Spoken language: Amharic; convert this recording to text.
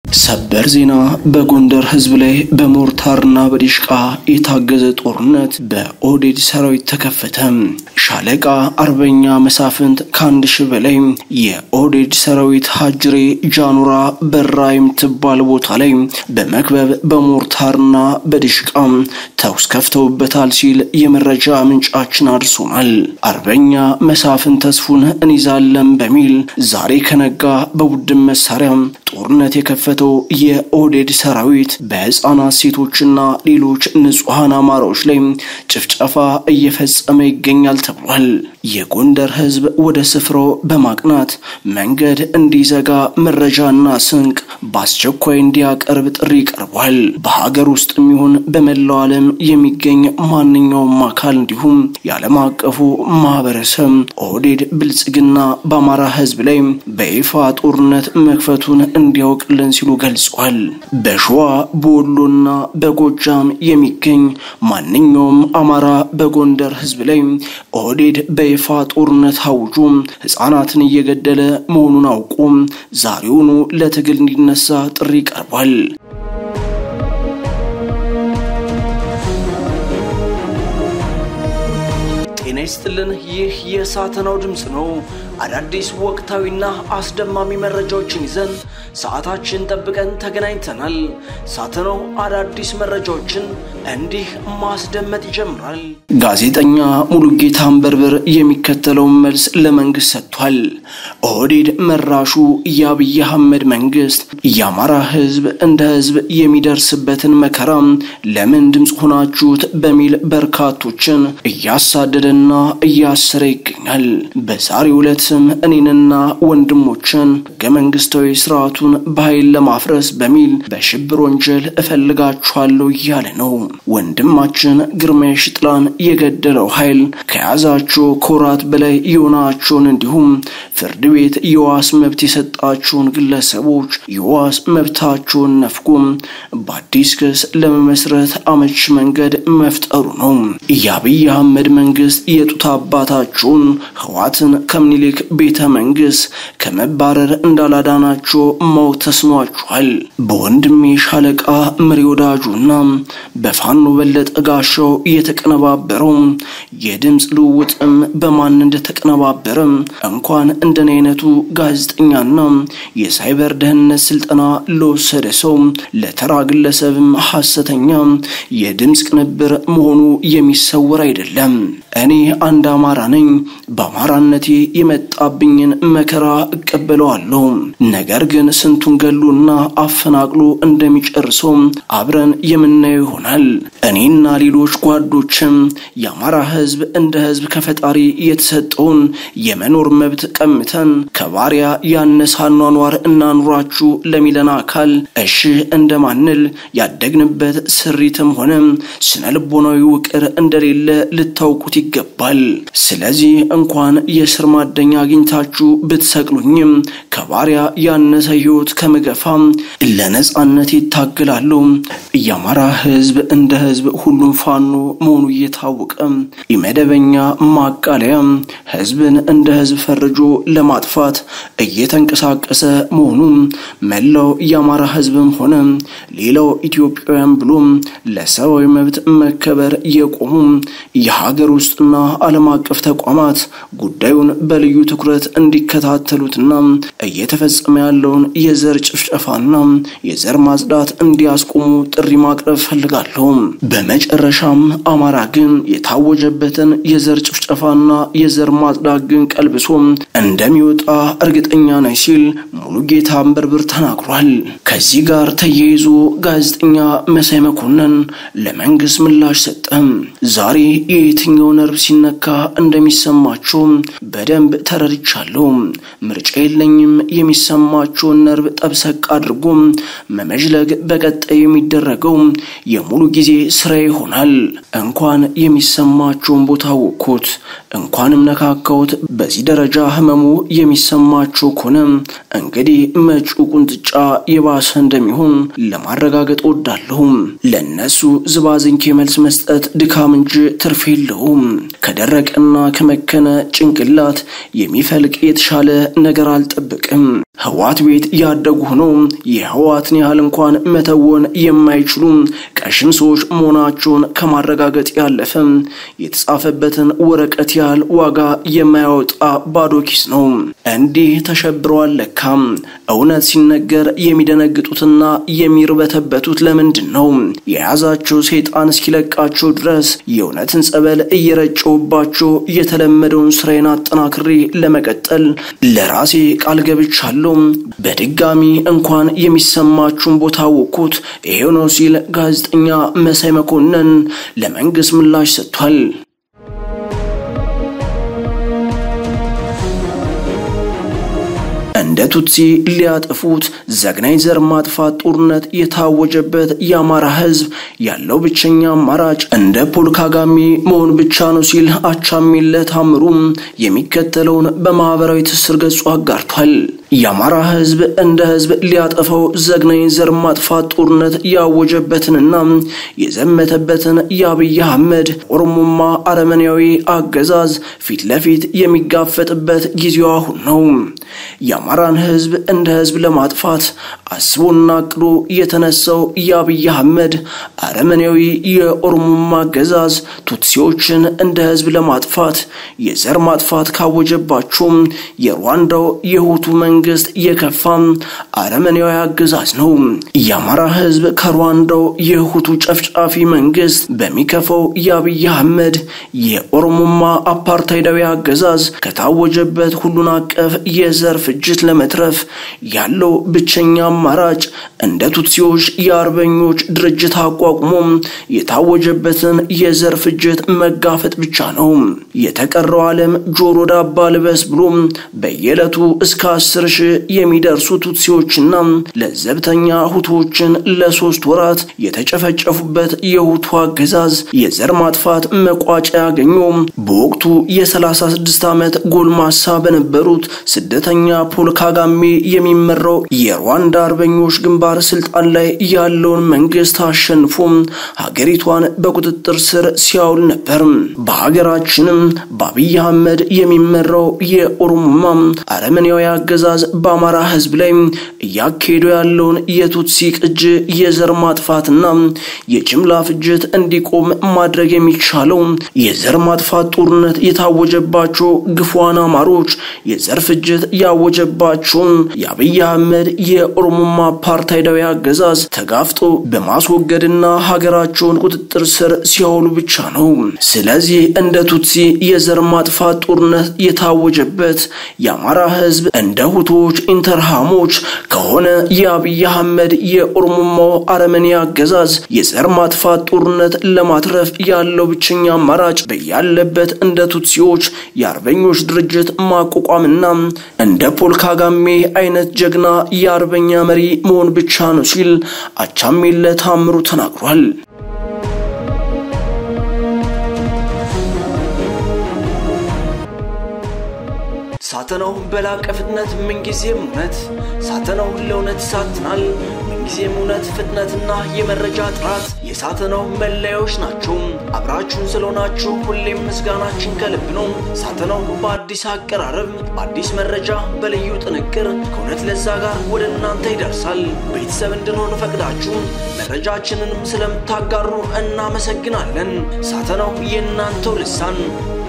ሰበር ዜና በጎንደር ህዝብ ላይ በሞርታርና በዲሽቃ የታገዘ ጦርነት በኦህዴድ ሰራዊት ተከፈተ። ሻለቃ አርበኛ መሳፍንት ከአንድ ሺህ በላይ የኦህዴድ ሰራዊት ሀጅሬ ጃኑራ በራ የምትባል ቦታ ላይ በመክበብ በሞርታርና በዲሽቃ ተኩስ ከፍተውበታል ሲል የመረጃ ምንጫችን አድርሶናል። አርበኛ መሳፍንት ተስፉን እንይዛለን በሚል ዛሬ ከነጋ በቡድን መሳሪያ ጦርነት የከፈተው የኦህዴድ ሰራዊት በህፃናት ሴቶችና ሌሎች ንጹሐን አማራዎች ላይ ጭፍጨፋ እየፈጸመ ይገኛል ተብሏል። የጎንደር ህዝብ ወደ ስፍራው በማቅናት መንገድ እንዲዘጋ መረጃና ስንቅ በአስቸኳይ እንዲያቀርብ ጥሪ ቀርቧል። በሀገር ውስጥ የሚሆን በመላው ዓለም የሚገኝ ማንኛውም አካል እንዲሁም የዓለም አቀፉ ማህበረሰብ ኦህዴድ ብልጽግና በአማራ ህዝብ ላይ በይፋ ጦርነት መክፈቱን እንዲያውቅልን ሲሉ ገልጸዋል። በሸዋ በወሎና በጎጃም የሚገኝ ማንኛውም አማራ በጎንደር ህዝብ ላይ ኦህዴድ በይፋ ጦርነት አውጆ ህፃናትን እየገደለ መሆኑን አውቆ ዛሬውኑ ለትግል እንዲነሳ ጥሪ ቀርቧል። ጤና ይስጥልን። ይህ የሳተናው ድምፅ ነው። አዳዲስ ወቅታዊና አስደማሚ መረጃዎችን ይዘን ሰዓታችን ጠብቀን ተገናኝተናል። ሳተናው አዳዲስ መረጃዎችን እንዲህ ማስደመጥ ይጀምራል። ጋዜጠኛ ሙሉጌታ አንበርበር የሚከተለውን መልስ ለመንግስት ሰጥቷል። ኦህዴድ መራሹ የአብይ አህመድ መንግስት የአማራ ህዝብ እንደ ህዝብ የሚደርስበትን መከራ ለምን ድምፅ ሆናችሁት በሚል በርካቶችን እያሳደደና እያሰረ ይገኛል። በዛሬው ዕለት ስም እኔንና ወንድሞችን ህገ መንግስታዊ ስርዓቱን በኃይል ለማፍረስ በሚል በሽብር ወንጀል እፈልጋችኋለሁ እያለ ነው። ወንድማችን ግርማይ ሽጥላን የገደለው ኃይል ከያዛቸው ከወራት በላይ የሆናቸውን እንዲሁም ፍርድ ቤት የዋስ መብት የሰጣቸውን ግለሰቦች የዋስ መብታቸውን ነፍጎም በአዲስ ክስ ለመመስረት አመች መንገድ መፍጠሩ ነው። የአብይ አህመድ መንግስት የጡት አባታቸውን ህዋትን ከምኒልክ ቤተ መንግስት ከመባረር እንዳላዳናቸው ማወቅ ተስኗቸዋል። በወንድሜ ሻለቃ መሪ ወዳጁና በፋኖ በለጠ ጋሻው የተቀነባበረው የድምፅ ልውውጥም በማን እንደተቀነባበረ እንኳን እንደኔ አይነቱ ጋዜጠኛና የሳይበር ደህንነት ስልጠና ለወሰደ ሰው ለተራ ግለሰብም ሐሰተኛ የድምፅ ቅንብር መሆኑ የሚሰወር አይደለም። እኔ አንድ አማራ ነኝ። በአማራነቴ የመጣብኝን መከራ እቀበለዋለሁ። ነገር ግን ስንቱን ገሎና አፈናቅሎ እንደሚጨርሰው አብረን የምናየው ይሆናል። እኔና ሌሎች ጓዶችም የአማራ ህዝብ እንደ ህዝብ ከፈጣሪ የተሰጠውን የመኖር መብት ቀምተን ከባሪያ ያነሰ አኗኗር እናኑራችሁ ለሚለን አካል እሺ እንደማንል ያደግንበት ስሪትም ሆነ ስነ ልቦናዊ ውቅር እንደሌለ ልታውቁት ይገባል። ስለዚህ እንኳን የስር ማደኛ አግኝታችሁ ብትሰቅሉኝም ከባሪያ ያነሰ ህይወት ከምገፋም ለነጻነት ይታገላሉ። የአማራ ህዝብ እንደ ህዝብ ሁሉም ፋኖ መሆኑ እየታወቀ የመደበኛ ማቃለያ ህዝብን እንደ ህዝብ ፈርጆ ለማጥፋት እየተንቀሳቀሰ መሆኑ መላው የአማራ ህዝብም ሆነ ሌላው ኢትዮጵያውያን ብሎ ለሰብአዊ መብት መከበር የቆሙ የሀገር ውስጥና ዓለም አቀፍ ተቋማት ጉዳዩን በልዩ ትኩረት እንዲከታተሉትና እየተፈጸመ ያለውን የዘር ጭፍጨፋና የዘር ማጽዳት እንዲያስቆሙ ጥሪ ማቅረብ ፈልጋለሁ። በመጨረሻም አማራ ግን የታወጀበትን የዘር ጭፍጨፋና የዘር ማጽዳት ግን ቀልብሶ እንደሚወጣ እርግጠኛ ነኝ ሲል ሙሉጌታ አንበርብር ተናግሯል። ከዚህ ጋር ተያይዞ ጋዜጠኛ መሳይ መኮንን ለመንግስት ምላሽ ሰጠ። ዛሬ የየትኛው ነርቭ ሲነካ እንደሚሰማቸው በደንብ ተረድቻለሁ። ምርጫ የለኝም። የሚሰማቸውን ነርቭ ጠብሰቅ አድርጎ መመዥለግ በቀጣይ የሚደረገው የሙሉ ጊዜ ስራ ይሆናል። እንኳን የሚሰማቸውን ቦታ ወቅኩት፣ እንኳንም ነካካሁት። በዚህ ደረጃ ህመሙ የሚሰማቸው ከሆነ እንግዲህ መጪው ቁንጥጫ የባሰ እንደሚሆን ለማረጋገጥ ወዳለሁ። ለእነሱ ዝባዝንኬ መልስ መስጠት ድካም እንጂ ትርፍ የለውም። ከደረቀና ከመከነ ጭንቅላት የሚፈልቅ የተሻለ ነገር አልጠብቅም። ህዋት ቤት ያደጉ ሆነው የህዋትን ያህል እንኳን መተወን የማይችሉ ቀሽም ሰዎች መሆናቸውን ከማረጋገጥ ያለፈ የተጻፈበትን ወረቀት ያህል ዋጋ የማያወጣ ባዶ ኪስ ነው። እንዲህ ተሸብረዋል። ለካም እውነት ሲነገር የሚደነግጡትና የሚርበተበቱት ለምንድን ነው? የያዛቸው ሰይጣን እስኪለቃቸው ድረስ የእውነትን ጸበል እየረጨውባቸው የተለመደውን ስራዬን አጠናክሬ ለመቀጠል ለራሴ ቃል ገብቻለሁ። በድጋሚ እንኳን የሚሰማችሁን ቦታ ወኩት ይሄው ነው ሲል ጋዜጠኛ መሳይ መኮንን ለመንግስት ምላሽ ሰጥቷል። እንደ ቱትሲ ሊያጠፉት ዘግናኝ ዘር ማጥፋት ጦርነት የታወጀበት የአማራ ህዝብ ያለው ብቸኛ አማራጭ እንደ ፖል ካጋሜ መሆን ብቻ ነው ሲል አቻሜለ ታምሩ የሚከተለውን በማህበራዊ ትስስር ገጹ አጋርቷል። የአማራ ህዝብ እንደ ህዝብ ሊያጠፋው ዘግናኝ ዘር ማጥፋት ጦርነት ያወጀበትንና የዘመተበትን የአብይ አህመድ ኦሮሞማ አረመኔያዊ አገዛዝ ፊት ለፊት የሚጋፈጥበት ጊዜው አሁን ነው። የአማራን ህዝብ እንደ ህዝብ ለማጥፋት አስቦና አቅዶ የተነሳው የአብይ አህመድ አረመኔያዊ የኦሮሞማ አገዛዝ ቱትሲዎችን እንደ ህዝብ ለማጥፋት የዘር ማጥፋት ካወጀባቸውም የሩዋንዳው የሁቱ መንግስት የከፋ አረመኔያዊ አገዛዝ ነው። የአማራ ህዝብ ከሩዋንዳው የሁቱ ጨፍጫፊ መንግስት በሚከፋው የአብይ አህመድ የኦሮሞማ አፓርታይዳዊ አገዛዝ ከታወጀበት ሁሉን አቀፍ የዘር ፍጅት ለመትረፍ ያለው ብቸኛ አማራጭ እንደ ቱትሲዎች የአርበኞች ድርጅት አቋቁሞ የታወጀበትን የዘር ፍጅት መጋፈጥ ብቻ ነው። የተቀረው ዓለም ጆሮ ዳባ ልበስ ብሎ በየዕለቱ እስከ አስር ሺህ የሚደርሱ ቱትሲዎችና ለዘብተኛ ሁቶችን ለሶስት ወራት የተጨፈጨፉበት የሁቱ አገዛዝ የዘር ማጥፋት መቋጫ ያገኘው በወቅቱ የ36 ዓመት ጎልማሳ በነበሩት ስደተኛ ፖል ካጋሜ የሚመራው የሩዋንዳ አርበኞች ግንባር ስልጣን ላይ ያለውን መንግስት አሸንፎ ሀገሪቷን በቁጥጥር ስር ሲያውል ነበር። በሀገራችንም በአብይ አህመድ የሚመራው የኦሮሞማ አረመኔያዊ አገዛዝ በአማራ ህዝብ ላይ እያካሄደው ያለውን የቱትሲ ቅጅ የዘር ማጥፋትና የጅምላ ፍጅት እንዲቆም ማድረግ የሚቻለው የዘር ማጥፋት ጦርነት የታወጀባቸው ግፏን አማሮች የዘር ፍጅት ያወጀባቸውን የአብይ አህመድ የኦሮሞማ አፓርታይዳዊ አገዛዝ ተጋፍጦ በማስወገድና ሀገራቸውን ቁጥጥር ስር ሲያውሉ ብቻ ነው። ስለዚህ እንደ ቱትሲ የዘር ማጥፋት ጦርነት የታወጀበት የአማራ ህዝብ እንደ ሁቶች ኢንተርሃሞች ከሆነ የአብይ አህመድ የኦሮሞማው አረመኔ አገዛዝ የዘር ማጥፋት ጦርነት ለማትረፍ ያለው ብቸኛ አማራጭ በያለበት እንደ ቱትሲዎች የአርበኞች ድርጅት ማቋቋምና እንደ ፖል ካጋሜ አይነት ጀግና የአርበኛ መሪ መሆን ብቻ ነው ሲል አቻሜለ ታምሩ ተናግሯል። ሳተናው በላቀ ፍጥነት ምንጊዜም እውነት ሳተናው ለእውነት ይሳትናል። ምንጊዜም እውነት፣ ፍጥነትና የመረጃ ጥራት የሳተናው መለያዎች ናቸው። አብራችሁን ስለሆናችሁ ሁሌም ምስጋናችን ከልብ ነው። ሳተናው በአዲስ አቀራረብ፣ በአዲስ መረጃ፣ በልዩ ጥንቅር ከእውነት ለዛ ጋር ወደ እናንተ ይደርሳል። ቤተሰብ እንድንሆን ፈቅዳችሁ መረጃችንንም ስለምታጋሩ እናመሰግናለን። ሳተናው የእናንተው ልሳን